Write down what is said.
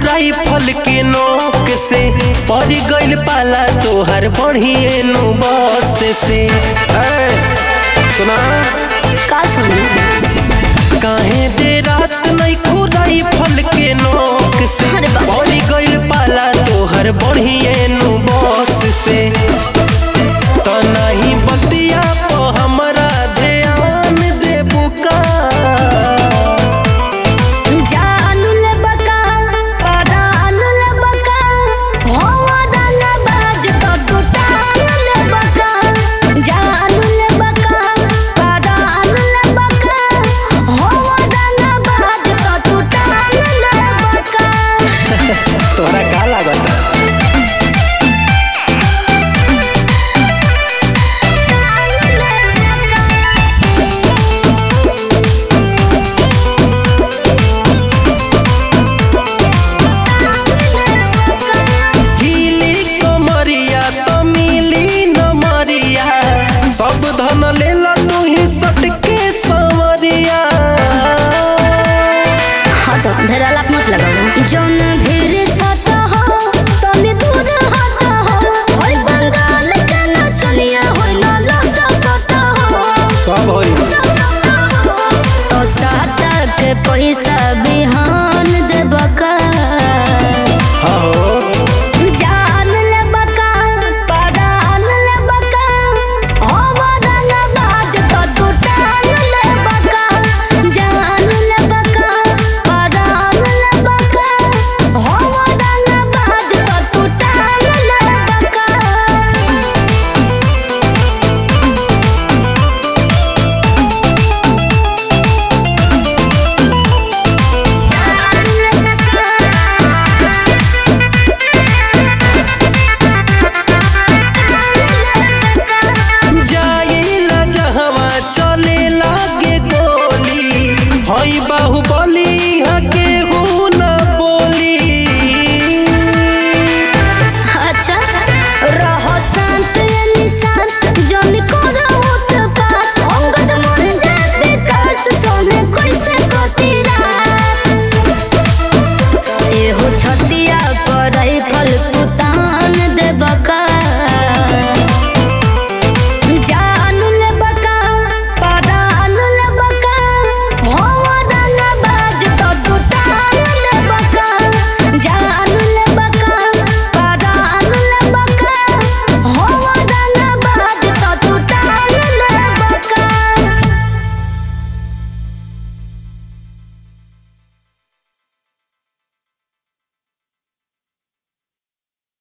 Rifle के नोक से पड़ गइल पाला तोहर बढ़िए नु बस से ए, सुना का सुनी काहे दे रात नहीं खू राइफल के नोक से अरे बाप रे। पड़ गइल पाला तोहर बढ़िए नु बस से तो नहीं बतिया तो हमरा ध्यान देबू का जानू ले बका परानू ले बका होवा दाना बाज तो टूटानू ले बका जानू ले बका परानू ले बका होवा दाना बाज तो टूटानू ले बका तोहरा का लागता हिली कमरिया तो मिली न मरिया सब धन लेला तू ही सटके संवरिया हटो धरालाप मत लगाओ जौन भीड़